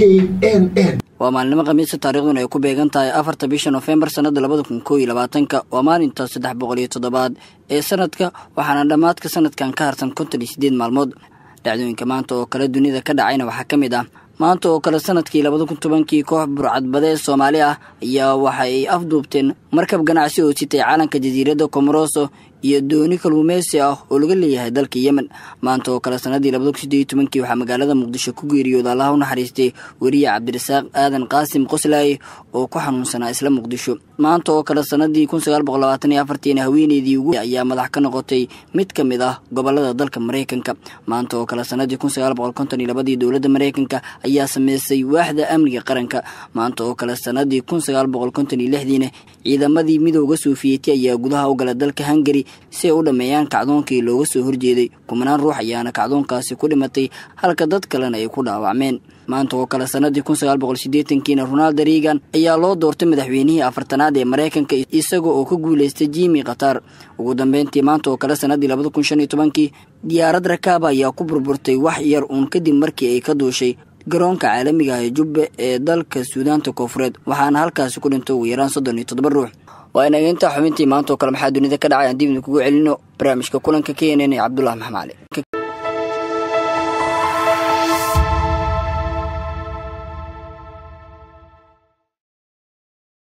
n n waa maalinimo khamiisa taariikhduna ay ku beegan tahay afarta bisha nofembar sannada labada kun koo iyo labaatanka waa maalinta saddex boqol iyo toddobaad ee sanadka waxaana dhammaadka sanadkan ka harsan konton iyo siddeed maalmood dhacdooyinka maanta oo kale dunida ka dhacayna waxaa ka mid ah maanta oo kale sanadkii labada kun tobankii koox burcadbadee soomaali ah ayaa waxa ay afduubteen markab ganacsi oo sitay caalanka jasiiradda komoroso iyo dooni kalluumeysi ah oo laga leeyahay dalka yemen maanta oo kale sanadii labada kun sideed iyo tobankii waxaa magaalada muqdisho ku geeriyooda allaha u naxariistay weriye cabdirasaaq aadan qaasim qoslaaye oo ku xanuunsanaa isla muqdisho maanta oo kale sanadii kun sagaal boqol labaatan iyo afartiina haweeneydii ugu ayaa madax ka noqotay mid ka mid ah gobolada dalka maraykanka maanta oo kale sanadii kun sagaal boqol konton iyo labadii dowladda maraykanka ayaa sameysay waaxda amniga qaranka maanta oo kale sanadii kun sagaal boqol konton iyo lixdiina ciidamadii midooda sofiyeeti ayaa gudaha u gala dalka hungari si ay u dhammeeyaan kacdoonkii looga soo horjeeday kumanaan ruux ayaana kacdoonkaasi ku dhimatay halka dad kalena ay ku dhaawacmeen maanta oo kale sanadii kun sagaal boqol siddeetankiina ronaldo reagan ayaa loo doortay madaxweynihii afartanaad ee maraykanka isaga oo ka guulaystay jimi qatar ugu dambeyntii maanta oo kale sanadii labada kun shan iyo tobankii diyaarad rakaaba ayaa ku burburtay wax yar uun kadib markii ay ka duushay garoonka caalamiga ah ee jubbe ee dalka suudaanta koofureed waxaana halkaasi ku dhintay ugu yaraan soddon iyo toddoba ruux waa inaga intaa xubintii maanta oo kale maxaa dunida ka dhacay aan dib idin kugu celino barnaamijka kulanka k n n ee cabdullah maxmed cali